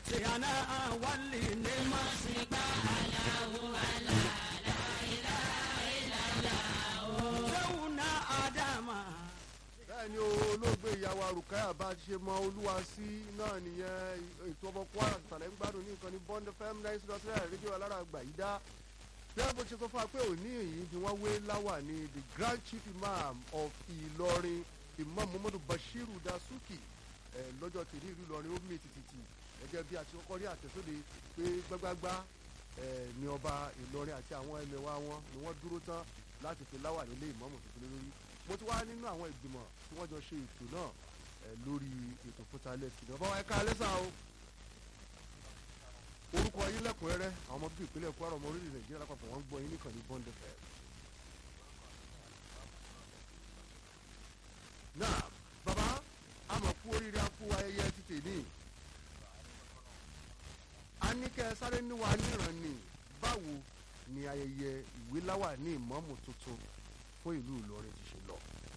سيانا ولي نمسك سونا آدما bẹ́ẹ̀ ni olóògbé ìyàwó arùkáyà bá ti ṣe mọ olúwa sí náà nìyẹn ètò ọmọ kwara tàlẹ́ ń gbádùn ní ìkànnì bond fm nine zero three rédíò alára àgbà yìí dá bẹ́ẹ̀ bó ṣe sọ fún wa pé òní yìí ni wọ́n wé láwà ní the grand chief imam of ìlọrin imam muhammadu bashiru dasuki ẹ̀ lọ́jọ́ tèmi ìlú ìlọrin ó mì tìtìtì gẹ́gẹ́ bí a ti kọ́kọ́ rí àtẹ̀sóde pé gbágbágbá ẹ̀ ní ọba ìlọrin àti àwọn ẹlẹ́wà wọn ni wọ́n dúró tán láti fi láwà nílé ìmọ̀ọ́mù tuntun lórí mo ti wá nínú àwọn ìgbìmọ̀ tí wọ́n jọ ṣe ètò náà ẹ̀ lórí ètò fúnta lẹ́sìn náà báwa ẹ̀ka alẹ́ sáà o orúkọ yín lẹ́kùnrẹ́rẹ́ àwọn ọmọ bíbí ìpínlẹ̀ kwara ọmọ orílẹ̀ nàìjíríà lápapọ̀ wọ́n ń gbọ́ yín nìkan ní bond fm. náà bàbá a mọ̀ kú oríire a kú ayẹyẹ títì ní a ní kẹ́ ẹ sáré níwá níran ni báwo ni ayẹyẹ ìwé láwà ní ìmọ̀ọ́mù tuntun fún ìlú ìlọrin ti ṣe lọ.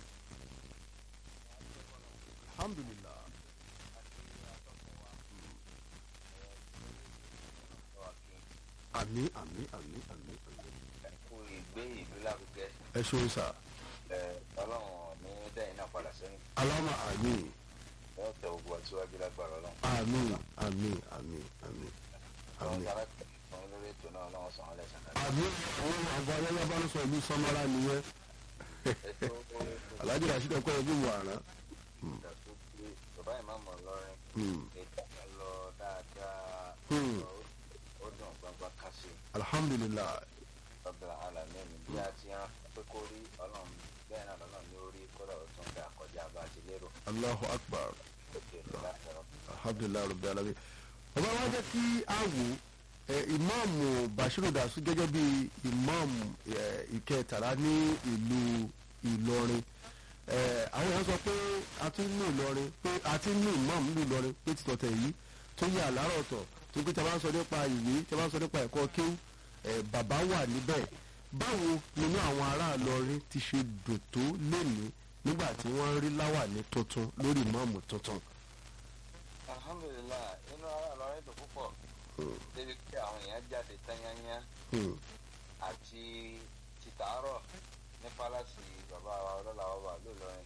alhamdulilah. àmì àmì àmì àmì àmì. kú ìgbé ìlú lárugẹ ẹ ṣeun sá. ẹ ọlọ́run ní dẹ́yìn náà padà sẹ́yìn aláma àmì yóò tẹ ogun àtiwájú lágbára ọlọ́run. àmì àmì àmì àmì àwọn àmì. sára fún lórí ètò náà ọlọ́run sàn án lẹ́sàn náà. àmì àwọn àgbà ayẹyẹ bá ń sọ ìlú samara nìyẹn ètò alhaji rasheed ẹkọ ẹbí wàrà. ìdàgbò pé bàbá ìmáàmù lọ́rin Hmm. ètò kan lọ dáadáa Hmm. ó dùn gbangba kásì alhamdulilah ọ̀bẹ̀rẹ̀ alàmẹ́ni bí a ti hàn pé kó rí ọlọ́run bẹ́ẹ̀ náà lọ́nà ní orí kódà ó tún dà kọjá bá a ti lérò allahu akbar òkè ìlú láti rọ. alhamdulilah rabbi alamin. bàbá wa jẹ́ kí a wò ẹ ìmáàmù bashiru dasu gẹ́gẹ́ bí ìmáàmù ẹ, ìkẹtàlá ní ìlú ìlọrin ẹ, àwọn èèyàn sọ pé a ti ní ìlọrin pé a ti ní ìmáàmù ní ìlọrin pé ti tọ̀tẹ̀ yìí tó yẹ àlárọ̀ ọ̀tọ̀ tó pé tí a bá ń sọ nípa ìwé tí a bá ń sọ nípa ẹ̀kọ́ kéwù ẹ, bàbá wà níbẹ̀ báwo nínú àwọn ará ìlọrin ti ṣe dùn tó lénìí nígbà tí wọ́n rí láwàní tuntun lórí ìmáàmù tuntun. alhamdulilayi inú ara lọrin dùn púpọ̀ débi pé àwọn èèyàn jáde tányányá Hmm. àti títàárọ̀ ní pálásì bàbá wa ọlọ́lá wa lóòlọ́rin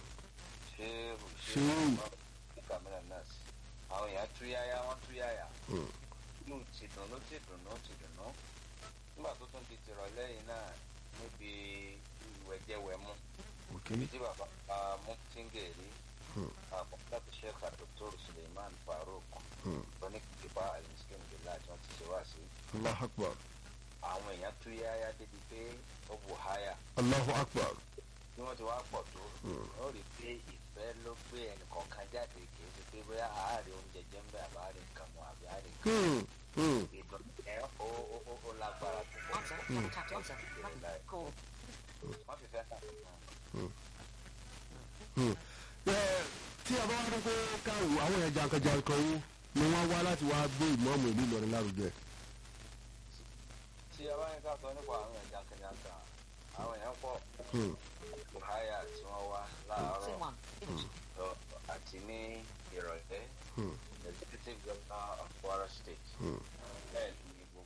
ṣé Ṣé kàmínà nọ́ọ̀sì àwọn èèyàn túyáyá wọ́n túyáyá Hmm. inú ti dùnú ti dùnú ti dùnú nígbà tó tún di tìrọ̀lẹ́ yìí náà níbi ìwẹ̀jẹwẹ̀mu Okay. ibi tí bàbá wa muftingeri Hmm. àbọ̀dàbí sheikh dr suleiman farouk Hmm. oníkìkìpá alimuskin billah tí wọ́n ti ṣe wá sí Allahu akbar. àwọn èèyàn tú yáyá débi pé ó bù háyà Allahu akbar. bí wọ́n ti wá pọ̀ tó ó rí i pé ìfẹ́ ló gbé ẹnìkọ̀ọ̀kan jáde kì í ṣe pé bóyá àárẹ̀ oúnjẹ jẹ́ ń bẹ̀ àbá àárẹ̀ nǹkan mu àbí àárẹ̀ nǹkan Hmm. Hmm. ìdùn ẹ̀ ó ó ó ó lágbára púpọ̀ Answer. Double tap to answer. Button. Call. wọ́n fi fẹ́ hàn Hmm. Ẹ, tí a bá wá rí pé káwọ àwọn èèyàn jankan-jankan wo ni wọ́n wá láti wá gbé ìmọ̀ọ́mù ìlú Ìlọrin lárugẹ. tí a bá ń ká sọ nípa àwọn èèyàn jankan-jankan àwọn èèyàn pọ̀ Hmm. buhaya tí wọ́n wá Say láàárọ̀ one. Finish. lọ àti ní ìrọ̀lẹ́ Hmm. executive governor of Kwara state Hmm.